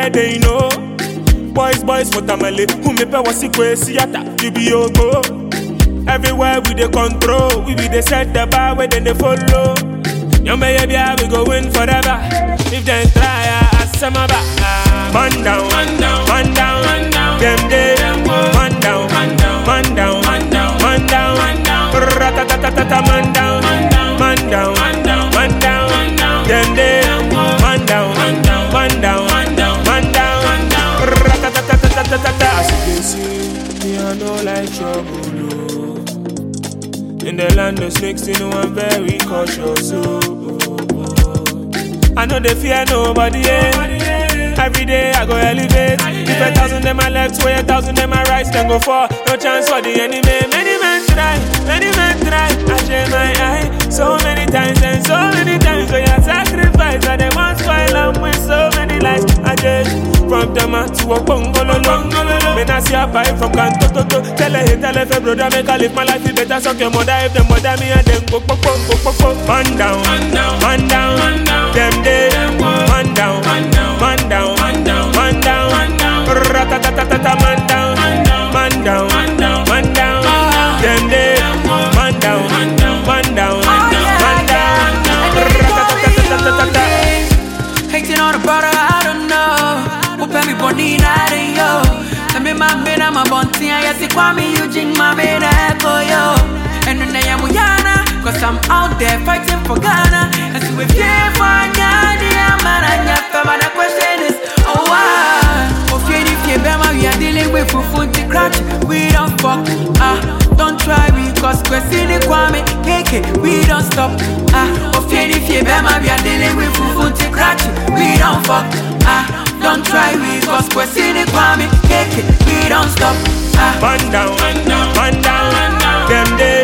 everywhere they know. Boys, boys, watermelon, who me pay wasi kwe siata, you be yogo. Everywhere we dey control, we be dey set the bar where then they follow. Young baby, we go win forever. If they try, I ask my back. Man down, man down, man down, man down. Them day, man down, man down, man down, man down, man down, man down. Ratatatatata, man down, man down, man down, man down, man down. Them day, man down, man down, man down, man down, man down. Ratatatatata. As you can see, me I know like trouble. oh. In the land of snakes, you know I'm very cautious. Oh, oh, oh. I know they fear nobody. Yeah. Every day I go elevate. If a thousand them my left, way a thousand them my right, then go for no chance for the enemy. Many men try, many men try. I share my eye so many times and so many times. When you sacrifice, and they want spoil them with so many lies. I just from Tama to a bungalow. Men I see a pipe from Kanto to to. Tell a hate, tell a fair brother, make I live my life. You better suck your mother if them mother me and them go go go go go go. Man down, man down, man down, man down. Them day, man down, man down, man down, man down, man down, man down. Ratatatatata, man down, man down, man down, man down, man down. Them day, man down, man down, man down, man down. Ratatatatata. Hating on the brother, I don't know. Upe mi bonina de yo. Tami mambina mabonti ya yasi kwa mi Eugene mambina eko yo. And then I am Uyana, cause I'm out there fighting for Ghana. And so if you for Ghana, I'm an anyaka, but the question is, oh why? Of you if you bema, we are dealing with fufunti crutch. We don't fuck, ah, don't try we cause kwesini kwame, keke, we don't stop, ah. Of you if you bema, we are dealing with fufunti crutch. We don't fuck, ah, don't try we cause kwesini kwame, keke, we don't stop, ah. Man down, man down, man down, man down. Them day,